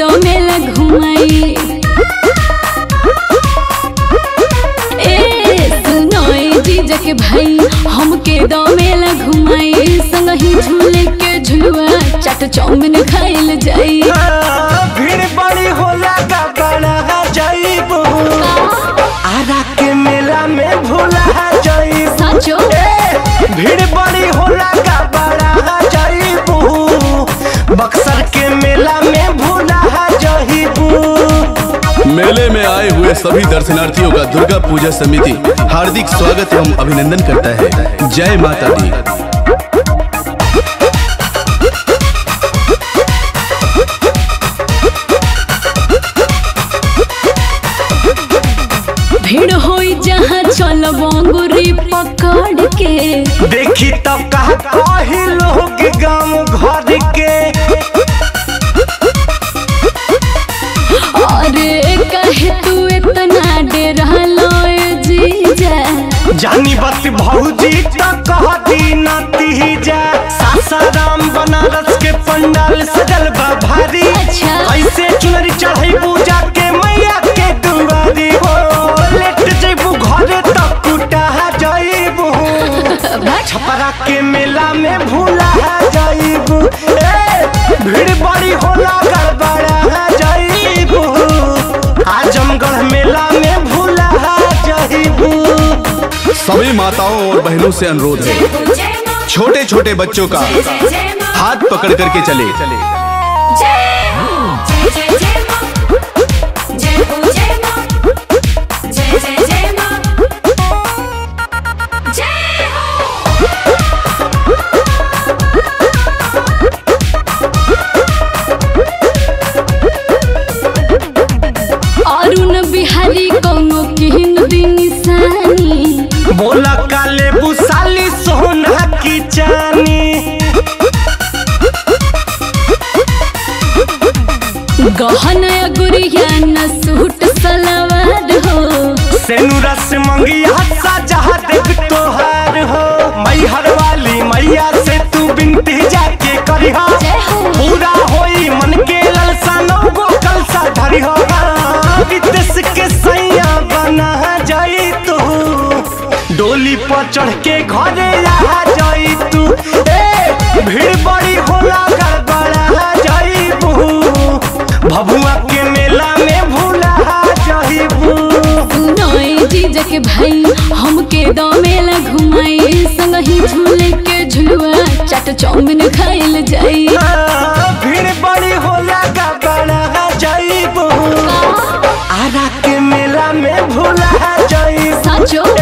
दो मेला घुमाई ए सुनो ए जीजा के भाई हमके दो मेला घुमाई संग ही झूले के झुलुआ चाट चाउमिन खाइल जाई हाँ, भीड़ बड़ी होला का बड़ा जाइबू आरा के मेला में भूला जाइबू साचो ए, भीड़ बड़ी होला का बड़ा जाइबू बक्सर के मेला में भूला जाइबू मेले में आए हुए सभी दर्शनार्थियों का दुर्गा पूजा समिति हार्दिक स्वागत एवं अभिनंदन करता है जय माता दी भीड़ होई जहाँ चल बंगुरी पकड़ के देखी तब कहा कही लोग गाँव घर के अरे कहे तू इतना डे रहलो ए जीजा जानी बत भौजी तो कह दी नाती जा सासाराम बनारस के पंडाल सजल बा भारी अच्छा। कैसे चुनरी चढ़ई पूजा के मैया के दुआरी हो लेट जइबू घरे तक कुटा जइबू छपरा के मेला में भूला जइबू ए भीड़ बड़ी होला गड़बड़ा जइबू आजमगढ़ मेला में भूला जइबू सभी माताओं और बहनों से अनुरोध है छोटे छोटे बच्चों का हाथ पकड़ करके चले अरुण बिहारी कौनो किन दिन निशानी बोला काले बुसाली सोना की चानी गहना गुड़िया न सूट सलवार हो सेनुरा से मंगिया सजा देख तोहार हो मैहर वाली मैया से तू बिनती जाके करिहा जय हो। पूरा होई मन के ललसा नौगो कलसा धरिहा विदेश के सैया बना जाई तू डोली पर चढ़ के घरे आ जाई तू ए भीड़ बड़ी होला गड़बड़ा जाईबू भभुआ के मेला में भूला जाईबू सुनो ए जीजा के भाई हमके दो मेला घुमाई संग ही झूले के झुलुआ चाट चाउमिन खाइल जाई हाँ, भीड़ बड़ी होला का बड़ा जाईबू आरा के मेला में भूला जाईबू साचो